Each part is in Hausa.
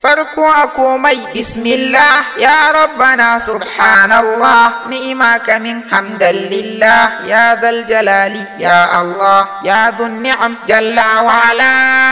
farko a komai bismillah ya rabbana subhanallah ni'ima kamin hamdan lillah ya zal jalali ya Allah ya dhun ni'am jalla wa ala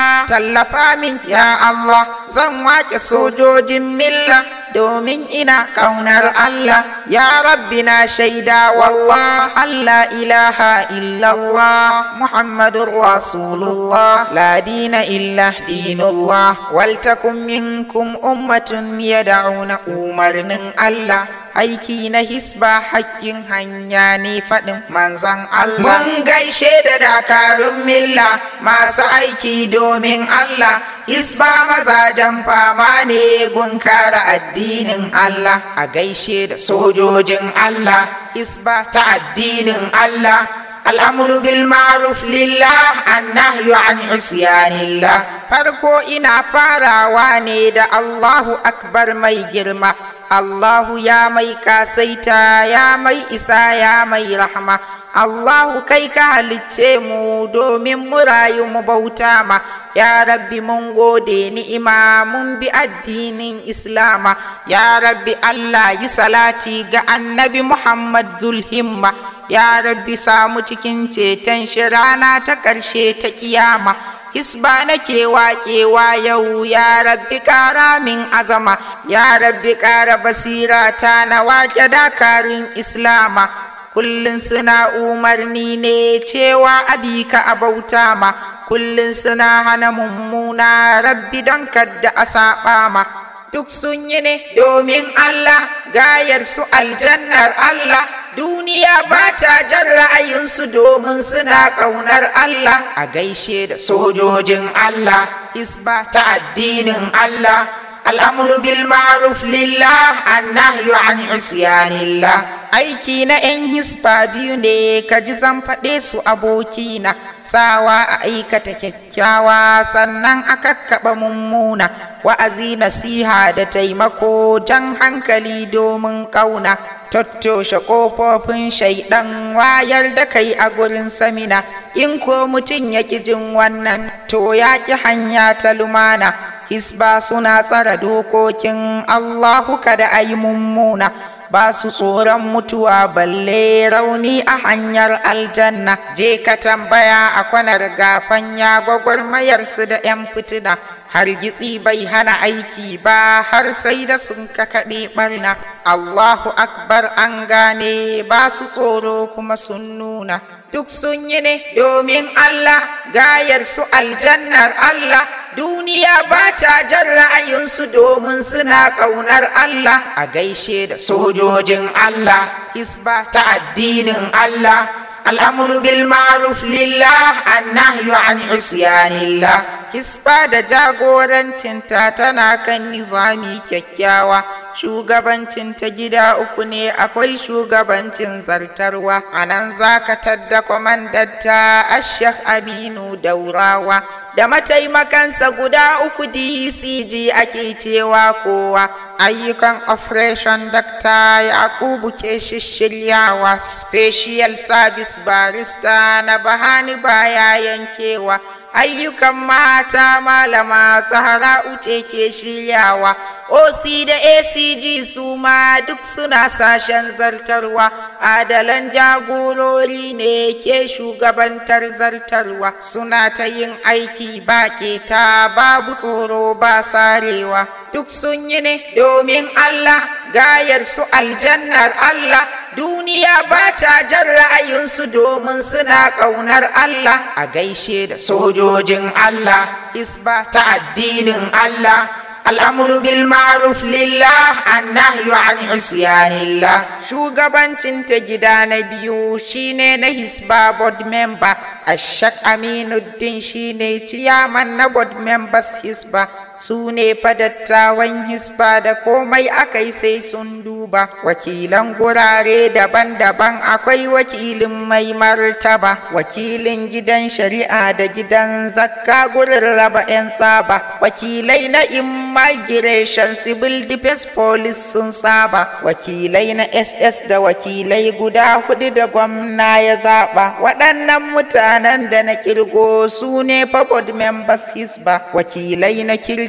tallafa min ya Allah zan wake sojojin milla domin ina ƙaunar Allah ya rabbi na shaida wallah Allah ilaha illallah Muhammadun Rasulullah la dina illa dinullah waltakun minkum ummatun yad'una umarnin Allah aiki na hisba hakkin hanya ne faɗin manzan Allah. Mun gaishe da dakarun milla masu aiki domin Allah, hisba mazajen fama ne gun kare addinin Allah, a gaishe da sojojin Allah, hisba ta addinin Allah. al'amuru bil ma'ruf lillah annahyu an isyanillah farko ina farawa ne da Allahu akbar mai girma Allahu ya mai kasaita ya mai isa ya mai rahma Allahu kai ka halicce mu domin mu rayu mu bauta ma ya rabbi mun gode ni'ima mun bi addinin islama ya rabbi Allah yi salati ga annabi Muhammad zulhimma ya rabbi samu cikin ceton shi rana ta ƙarshe ta kiyama hisba nake waƙewa yau ya rabbi ƙara min azama ya rabbi ƙara basira ta na waƙe dakarun islama kullum suna umarni ne cewa abika a bauta ma kullum suna hana mummuna rabbi don kadda a saɓa ma duk sun yi ne domin Allah gayar su aljannar Allah duniya ba ta jan ra'ayinsu domin suna ƙaunar Allah a gaishe da sojojin Allah isba ta addinin Allah al'amuru bil ma'ruf lillah annahyu an isyanillah aiki na 'yan hisba biyu ne ka ji zan faɗe su abokina sawa a aikata kyakkyawa sannan a kakkaɓa mummuna wa'azi nasiha da taimako jan hankali domin ƙauna tattoshe ƙofofin shaiɗan wayar da kai a gurin samina in ko mutum ya ƙi jin wannan to ya ƙi hanya ta lumana hisba suna tsara dokokin allahu kada a yi mummuna ba su tsoron mutuwa balle rauni a hanyar aljanna je ka tambaya a kwanar gafan ya gwagwarmayarsu da 'yan fitina har gitsi bai hana aiki ba har sai da sun kakaɗe ɓarna allahu akbar an gane ba su tsoro kuma sun nuna duk sun yi ne domin allah gayar su aljannar allah duniya ba ta jan ra'ayinsu domin suna ƙaunar Allah a gaishe da sojojin Allah hisba ta addinin Allah al'amuru bil ma'ruf lillah annahyu an isyanillah hisba da jagorancinta tana kan nizami kyakkyawa shugabancin ta gida uku ne akwai shugabancin zartarwa a nan za ka tadda kwamandatta ashek aminu daurawa da mataimakansa guda uku dcg ake cewa kowa ayyukan operation dakta yakubu ke shishiryawa special service barista na bahani baya yankewa ayyukan mata malama zahara uce ke shiryawa oc da acg su ma duk suna sashen zartarwa adalan jagorori ne ke shugabantar zartarwa suna ta yin aiki ba ta babu tsoro ba sarewa duk sun yi ne domin allah gayar su aljannar allah duniya ba ta jan ra'ayinsu domin suna ƙaunar Allah a gaishe da sojojin Allah isba ta addinin Allah al'amuru bil ma'ruf lillah annahyu an isyanillah shugabancin ta gida na biyu shine na hisba board member ashak aminuddin shine ciyaman na board members hisba su ne fadattawan hisba da komai aka yi sai sun duba wakilan gurare daban-daban akwai wakilin mai martaba wakilin gidan shari'a da gidan zakka gurin raba 'yan tsaba wakilai na immigration civil defense police sun saba wakilai na ss da wakilai guda hudu da gwamna ya zaba waɗannan mutanen da na kirgo su ne board members hisba wakilai na kirki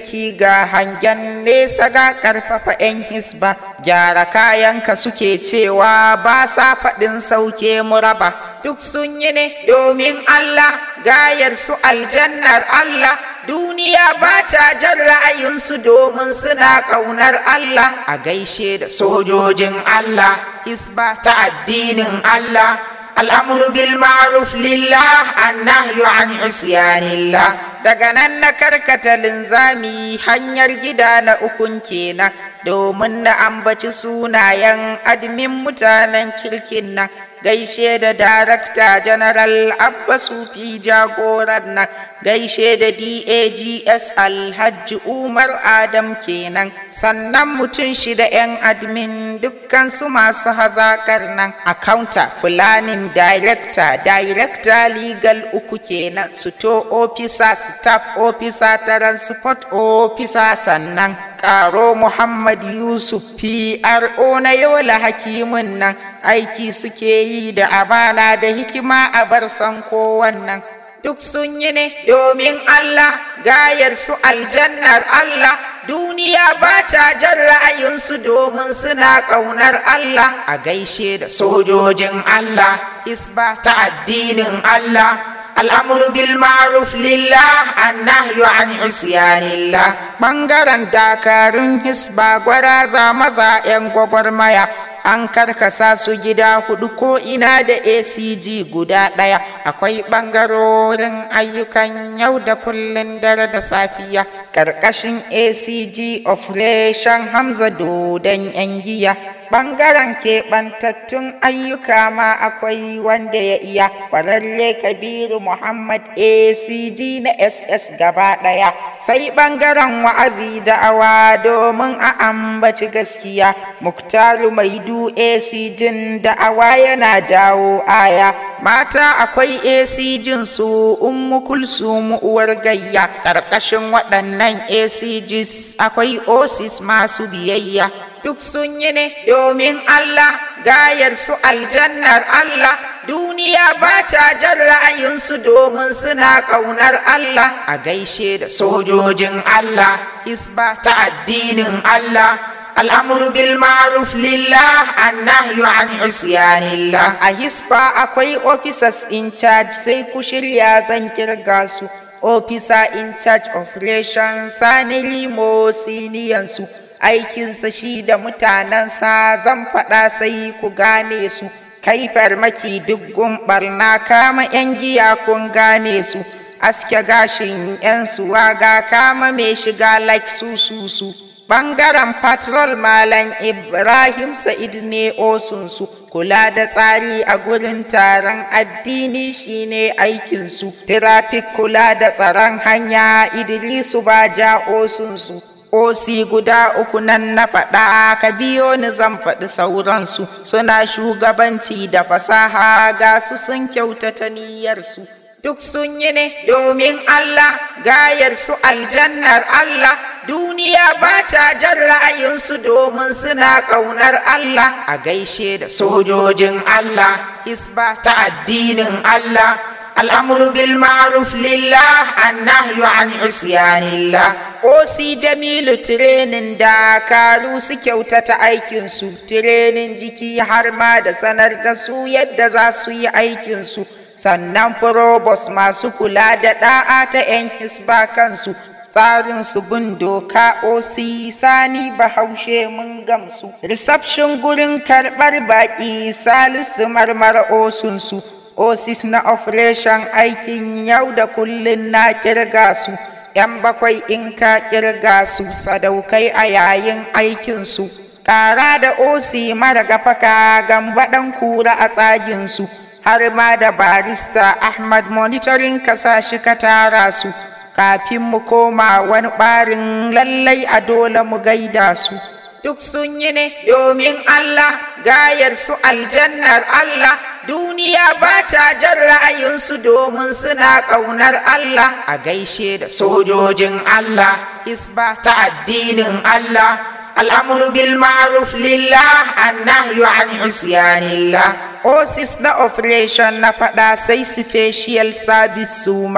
kirki ga hangen nesa ga ƙarfafa 'yan hisba gyara kayanka suke cewa ba sa faɗin sauke muraba duk sun yi ne domin Allah gayar su aljannar Allah duniya ba ta jan ra'ayinsu domin suna ƙaunar Allah a gaishe da sojojin Allah hisba ta addinin Allah al'amuru bil ma'ruf lillah annahyu an isyanillah daga nan na karkata linzami hanyar gida na ukun kenan domin na ambaci sunayen admin mutanen kirkin nan gaishe da darakta general abbasu fi jagoran nan gaishe da dags alhaji umar adam kenan sannan mutum shida 'yan admin dukkan su masu hazakar nan accounta fulanin director director legal uku kenan suto officer staff officer transport officer sannan karo muhammad yusuf pro na yola hakimin nan aiki suke yi da amana da hikima a bar san kowannan duk sun yi ne domin Allah gayar su aljannar Allah duniya ba ta jan ra'ayinsu domin suna ƙaunar Allah a gaishe da sojojin Allah isba ta addinin Allah al'amuru bil ma'ruf lillah annahyu an isyanillah ɓangaren dakarun hisba gwaraza maza 'yan gwagwarmaya an karkasa su gida hudu ko ina da acg guda ɗaya akwai ɓangarorin ayyukan yau da kullun dare da safiya ƙarƙashin acg operation hamza dodon yan giya ɓangaren keɓantattun ayyuka ma akwai wanda ya iya ƙwararre kabiru muhammad acg na ss gaba ɗaya sai ɓangaren wa'azi da awa domin a ambaci gaskiya muktaru mai du acg da awa yana jawo aya mata akwai acg su ummu kulsum uwar gayya ƙarƙashin waɗannan acgs akwai osis masu biyayya duk sun yi ne domin Allah gayar su aljannar Allah duniya ba ta jan ra'ayinsu domin suna ƙaunar Allah a gaishe da sojojin Allah isba ta addinin Allah al'amuru bil ma'ruf lillah annahyu an isyanillah a hisba akwai officers in charge sai ku shirya zan kirga su officer in charge operation sani limo siniyansu aikinsa shi da mutanensa zan faɗa sai ku gane su kai farmaki duggun barna kama 'yan giya kun gane su aske gashin 'yan suwaga kama mai shiga like su su su ɓangaren patrol malam ibrahim sa'id ne osunsu kula da tsari a gurin taron addini shine aikinsu traffic kula da tsaron hanya idrisu ba ja osunsu osi guda uku nan na faɗa ka biyo ni zan faɗi sauransu suna shugabanci da fasaha ga su sun kyautata niyyarsu duk sun yi ne domin Allah gayar su aljannar Allah duniya ba ta jan ra'ayinsu domin suna ƙaunar Allah a gaishe da sojojin Allah isba ta addinin Allah al'amuru bil ma'ruf lillah annahyu an isyanillah osi da milu tirenin dakaru su kyautata aikinsu tirenin jiki har ma da sanar da su yadda za su yi aikinsu sannan probos masu kula da ɗa'a ta 'yan hisba kansu tsarin su bin doka osi sani bahaushe mun gamsu reception gurin karɓar baƙi salisu marmara osunsu osis na operation aikin yau da kullun na kirga su yan bakwai in ka kirga su sadaukai a yayin aikinsu ƙara da osi mara gafaka gambaɗan kura a tsaginsu har ma da barista ahmad monitoring kasashe ka tara su kafin mu koma wani ɓarin lallai a dole mu gaida su duk sun yi ne domin Allah gayar su aljannar Allah duniya ba ta jan ra'ayinsu domin suna ƙaunar Allah a gaishe da sojojin Allah isba ta addinin Allah al'amuru bil ma'ruf lillah annahyu an isyanillah osis na operation na faɗa sai special service suma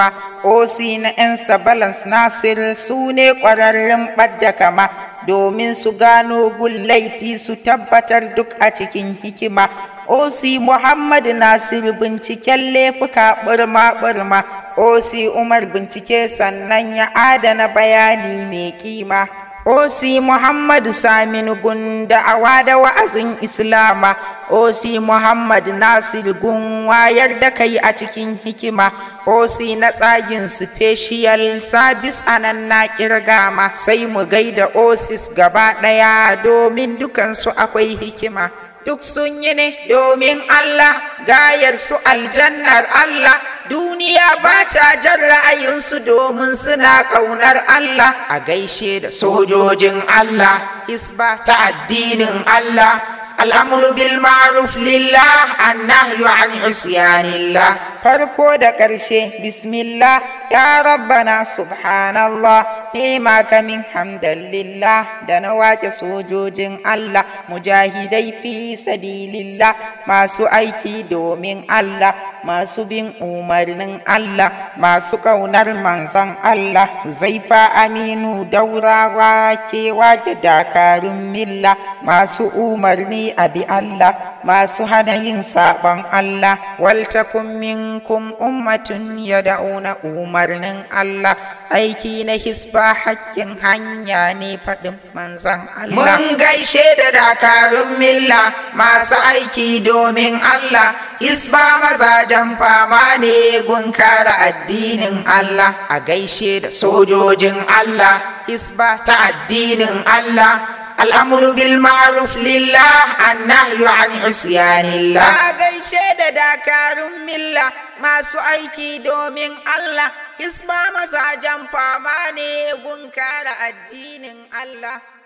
osi na 'yan balance nasir su ne ƙwararrun ɓadda kama domin su gano gun laifi su tabbatar duk a cikin hikima osi muhammad nasir binciken laifuka ɓurma ɓurma osi umar bincike sannan ya adana bayani mai kima osi muhammad saminu gun da'awa da wa'azin islama osi muhammad nasir gun wayar da kai a cikin hikima osi na tsagin special service anan na kirgama sai mu gaida osis gaba ɗaya domin dukansu akwai hikima duk sun yi ne domin allah gayar su aljannar allah duniya ba ta jan ra'ayinsu domin suna ƙaunar Allah a gaishe da sojojin Allah isba ta addinin Allah al'amuru bil ma'ruf lillah annahyu an isyanillah farko da ƙarshe bismillah ya rabbana subhanallah nema kamin hamdalillah da na wace sojojin Allah mujahidai fi sabilillah masu aiki domin Allah masu bin umarnin Allah masu ƙaunar manzon Allah zaifa aminu daurawa ke wake dakarun milla masu umarni a bi Allah masu hana yin saɓon Allah waltakun minkum ummatun yad'una umarnin Allah aiki na hisba hakkin hanya ne faɗin manzan Allah mun gaishe da dakarun milla masu aiki domin Allah hisba mazajen fama ne gun kare addinin Allah a gaishe da sojojin Allah hisba ta addinin Allah الأمر بالمعروف لله النهي عن عصيان الله a gaishe da dakarun milla masu aiki domin Allah hisba mazajen fama ne gun kare addinin Allah